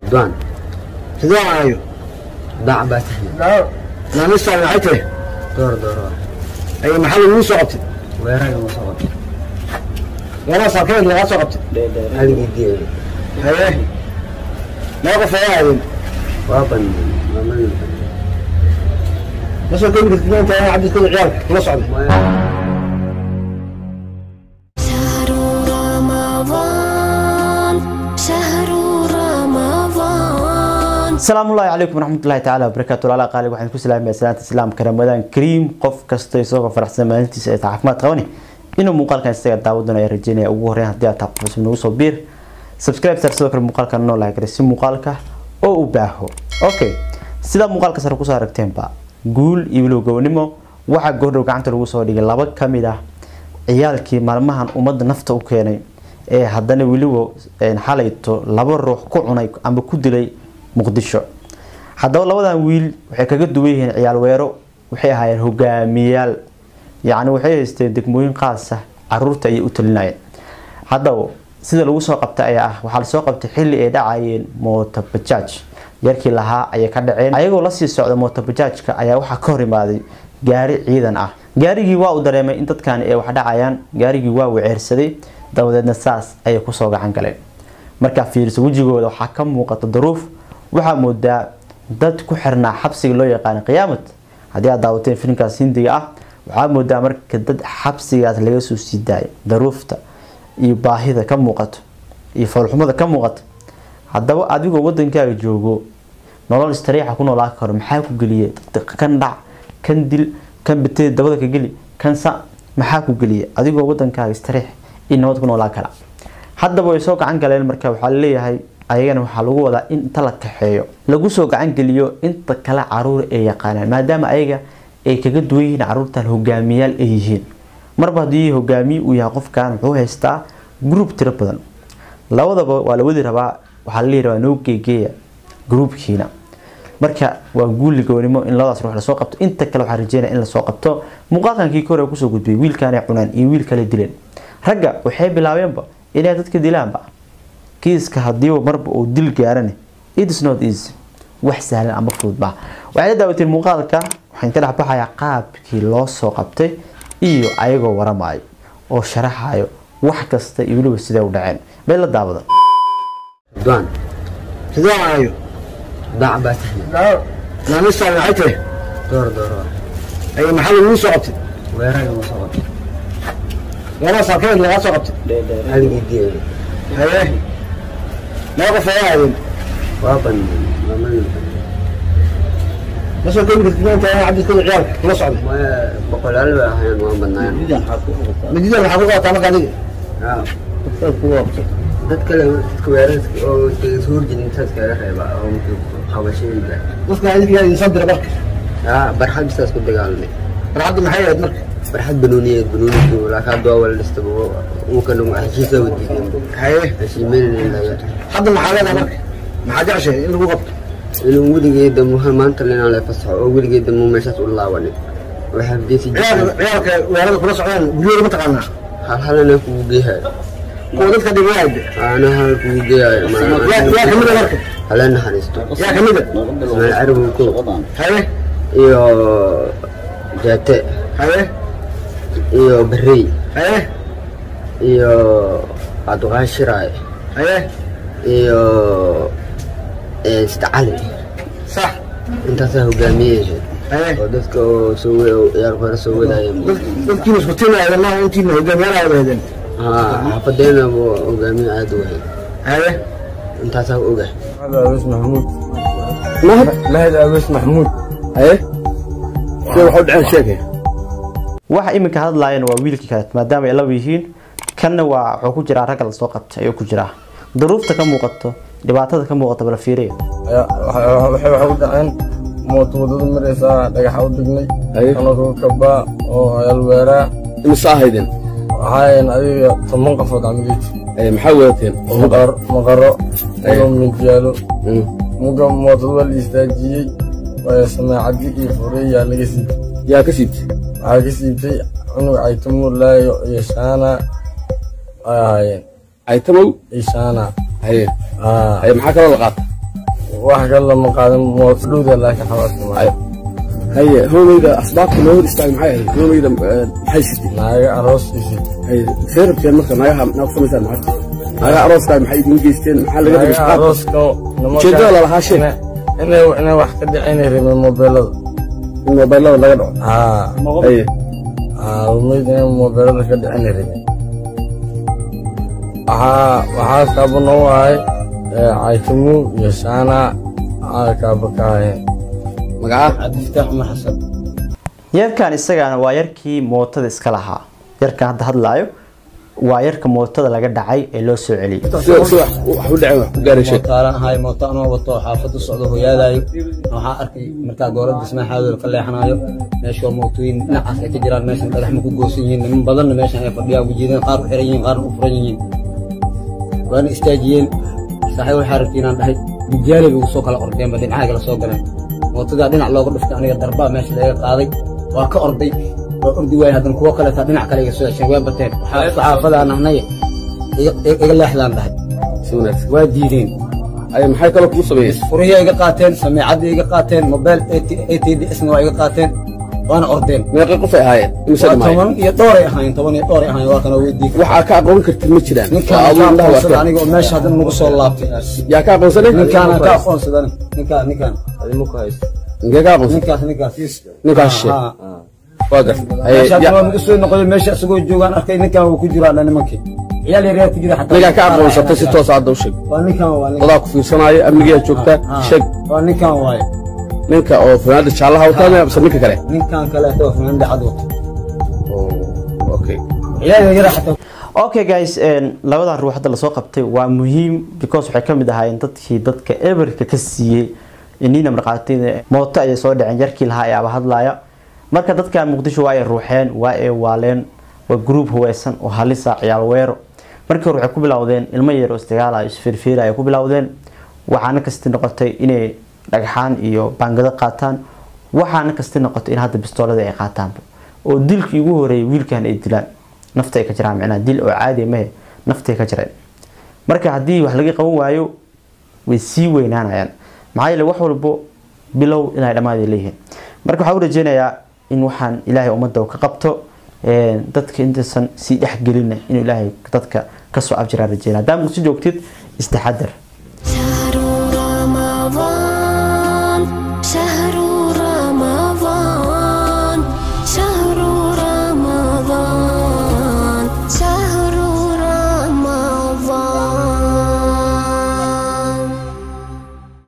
ridwaan ridwaan aayo daac baa tahna naamistaan maxay tahay door dooro ay maxaa laguu soo qabtay weeraga ma soo qabtay weeraha saakeed lagaa soo qabtay haligii diyayo haye laba qof ayaa aadeen waa bandeen mamadii ma soo koobi kartid inta cabdiskada ciyaalka kula socday شهر رمضان شهر رمضان asalaamu ullahi calaykum waraxmatullahi tacaala wabarakaatu walaala qaali waxaan ku salaamaya salaanta islaamka ramadaan kariim qof kasta isagoo faraxsan maalintiisa ee caafimaad qabani inuu muuqaalkan isaga daawadana ay rajeynaya ugu horreyn haddii aad tahay qof cusub nagu soo biir subscribe sar sidoo kale muuqaalkan noo laha garay si muuqaalka oo u baaho okay sidaa muuqaalka sare kusoo aragteenba guul iyo weliba gownimo waxaa goordhow gacanta lagu soo dhigay laba kamid ah ciyaalkii maalmahan ummadda nafta u keenay ee haddana weliba xalayto laba ruux ku cunay ama ku dilay muqdisho haddaba labadan wiil waxay kaga duwan yihiin ciyaal weero waxay ahaayeen hogaamiyaal yacni waxay haysteen degmooyin qaasa caruurta ayay u talinayeen haddaba sida lagu soo qabtay ayaa ah waxaa lasoo qabtay xilli ay dhacayeen mootabajaaj yarkii lahaa ayay ka dhaceen ayagoo lasii socda mootabajaajka ayaa waxaa ka hor imaaday gaari ciidan ah gaarigii waa uu dareemay in dadkani ay wax dhacayaan gaarigii waa weceersaday dabadeedna saas ayay kusoo gacan galeen markaa fiiriso wejigooda waxaa ka muuqata daruuf waxaa moodaa dad ku xirnaa xabsiga loo yaqaana qiyaamad haddii aad daawateen filimkaas hindiga ah waxaa moodaa marka dad xabsigaas laga soo sii daaya daruufta iyo baahida ka muuqato iyo foolxumada ka muuqato haddaba adigoo wadankaaga joogo nolol istariixa ku noolaa karo maxaa ku geliyay kan dhac kan dil kan bateed dabada ka geli kan sa maxaa ku geliyay adigoo wadankaaga istariix iyo nabad ku noolaa kara haddaba way soo gacan galeen marka waxaa laleeyahay ayagana waxaa lagu wadaa in inta la kaxeeyo lagu soo gacan geliyo inta kale caruur ay yaqaanaan maadaama ayaga ay kaga duwan yihiin caruurtan hogaamiyaal ay yihiin marba haddii hogaamiye uu yahay qofkan wuxuu haystaa group tiro badan labadaba waa la wadi rabaa waxaa la rabaa noo geegeeya groupkiina marka waa guuli gownimo in labadaas ruux lasoo qabto inta kale waxaa rajeynaya in lasoo qabto muuqaalkankii kore kusoo gudbiyay wiilkaanay cunaan iyo wiil kale dileen ragga waxay bilaabeenba inay dadka dilaanba kiiska hadiiba marba uu dil gaarane its not easy wax sahlan ama fudud baa waxay la daawateen muuqaalka waxaan ka dhex baxayaa qaabkii loo soo qabtay iyo ayagoo waramayo oo sharaxayo wax kasta iyo weliba sidee u dhaceen bay la daawada ridwaan ridwaan aayo daac baa tahna naamistaan maxay tahay door dooro ay maxaa laguu soo qabtay weeraga ma soo qabtay weeraha saakeed lagaa soo qabtay haligii diyayo haye laba qof ayaa aadeen waa bandeen mamadii ma soo koobi kartid inta cabdiskada ciyaalka kula socday boqolaal bay ahayn waa badnaayeen madidan waxaa ku qabataa marka adiga dad kale dadka weerarka oo iskaga soo horjeedin intaas kaga reeba oo qabashadayda dadka idinka yaa idin soo dira marka yaa barxad bisaas ku dagaalamay farxadda maxay ahayd marka barxad banooniyeed banoonidu laakiin hadda waa wala dhistaba uka dhan heshiisa wadiideen haye heshiimeyn laga hadda maxaa leedahay marka maxaa jeceshay in lagu qabto inuu weligeeda muhan maanta linaa la fasaxo oo weligeeda mu meeshaas u laabanin waxaa geesi ciyaalka ciyaalka weerada kula socdaan guryooda ma taqaanaa hal halana kugu geehayo kuwa dadka dhigayaade ana hal kugu geehayo yaa yaa kamid a marka hala naxariisto yaa kamid a ismaaiil carabow kow haye iyo jaate haye iyo barrey haye iyo cabdiqaahi shiraay haye iyo sida cali sax intaasaa hogaamiyeysa haye oo dadka oo soo we- oo ciyaar hore soo wadaya dad- dadkiina isku timaayeen maaha intiina hogaamiyaal wada heedeen haa xaafadeena buu hogaamiye aada u wahay haye intaasaa oga أبس محمود mahad لهد أبس محمود haye sida waxu dhaceen sheekay waxa iminka hadlaayana waa wiilkii kale maadaama ay laba yihiin kanna waa wuxuu ku jiraa ragga lasoo qabtay ayuu ku jiraa daruufta ka muuqato dhibaatada ka muuqato bala fiiriya waxay waxa u dhaceen mooto wadada maraysaa dhagaxa u dignay Haye. anagoo kabaa oo alweeraa imisa ahaydeen waxaayn adiga toban qofood camiliid maxaa wadateen maqar- maqaro Haye. uga midyaalo muga mootada waa la istaajiyey waa samaacadi iyo fureyaa laga siibtay yaa ka siibtay waxaa ka siibtay cunug caytamo laayo iyo shaana ay ahaayeen aytamow iyo shaana haye aa haye maxaa kaloo la qaata wax kale lama qaadan mooto dhowda laakiin xabaadka maayo haye hoolayda asbaabta loo hor istaagay maxay ahayd hoolayda maxay shirtay naaga arooskiisii haye see rabteen marka naagaha naa ku samaysaan maxaa naagaha arooska maxay idin geysteen maxaa laga naaga dhigay arooska Ujeedada lalahaa sheeg. inay inay wax ka dhicinay rabeen mobeelada in mobaylada laga dhaco haa haye haa rumayd inay mobeelada ka dhicinay rabeen waxaa waxaa kaaba noo ahay caytamu iyo shaana aa kaaba ka ahayeen magaca cabdifataax cumar xasan yarkan isagana waa yarkii mootada iska lahaa yarkan hadda hadlaayo waa yarka mootada laga dhacay ee loo soo celiyey sida sida wax u dhaceen wax ku gaaray sheeg mootaala ahay mooto anoo wato xaafadu socdo hooyaadayo waxaa arkay markaa goora dhismaxaadooda ka leexanayo meesha waa mootooyin dhinacaas ay ka jiraan meeshan dhagax ma ku goosan yihiin niman badanna meeshan ay fadhiyaan ujeedeen qaar u xiran yihiin qaarna u furan yihiin waana istaajiyeen saaxiib waxaa rabtay inaan dhahay dijaali bay soo kala ordeenba dhinacaha kala soo galeen mootadaa dhinac looga dhuftay aniga darbaa meesha laga qaaday waa ka orday waa ordi waayay haddana kuwo kaleetaa dhinac kale iga soo hesheen waa bateen waxaa saxaafadaan ahnay iga iga leexdaan dhahay si wanaagsan waa diideen haye maxay kaloo kugu sameeyeen furiya iga qaateen sameecadii iga qaateen mobile atdsna waa iga qaateen waana ordeen meeqay qof ay ahaayeen imise waa dhimaayeen toban iyo dhooray ahayn toban iyo dhooray ahayn waa kana weydii waxaa ka aqoon kartid ma jiraan ninkaan Waa ka aduu indhaha aqoonsada waarteen. aniga oo meesha haddana nagu soo laabtay yaa ka aqoonsane ninkaana ka aqoonsadan ninkaan ninkaan inkee ka aqoonsan ninkaas ninkaas ninkaas sheeg Ha, ha. waa gar haye meesha haddana ya- waa nagu soo noqday meesha isagoo joogaan arkay ninkaan wuu ku jiraa dha nimankii ciyaal yaryar ku jira xataa ninkaa ka aqoonsatay si toos hadda u sheeg waa ninkaan waa ninkaan dadaa ku fiirsanaayo amnigiyaa joogtaa Ha, sheeg waa ninkaan waaye ninka oo fanaanada jaallaha wataa mise ninka kale ninkaan kaleeto oo funaanada cad wato okay ciyaal yaryar xataa okay guys een, labadan ruux hadda lasoo qabtay waa muhiim because waxay kamid ahaayeen dadkii dadka eberka ka siiyey inina marqaatin mooto ayay soo dhaceen yarkii lahaa ayaaba hadlaya marka dadkan muqdisho waa ay ruuxeen waa ay waaleen waa group huweysan oo halisa ciyaal weero markii hore waxay ku bilowdeen ilmo yar oo isdagaalayo isfirfiira ay ku bilowdeen waxaana kasti noqotay inay dhagxaan iyo baangado qaataan waxaana kasti noqotay in hadda bistoolada ay qaataanba oo dilkii ugu horeeyay wiilkan ay dilaan nafta ay ka jiraan micnaha dil oo caadi mahe naftay ka jireen marka haddii wax laga qaban waayo way sii weynaanayaan maxaa yeele wax walbo bilow inay dhammaad leeyihiin marka waxaa u rajeynayaa in waxaan ilaahay ummadda uu ka qabto een, dadka intaysan sii dhexgelina inuu ilaahay dadka kasoo abjiraan rajeynaya haddaa muqdisho joogtid istaxadar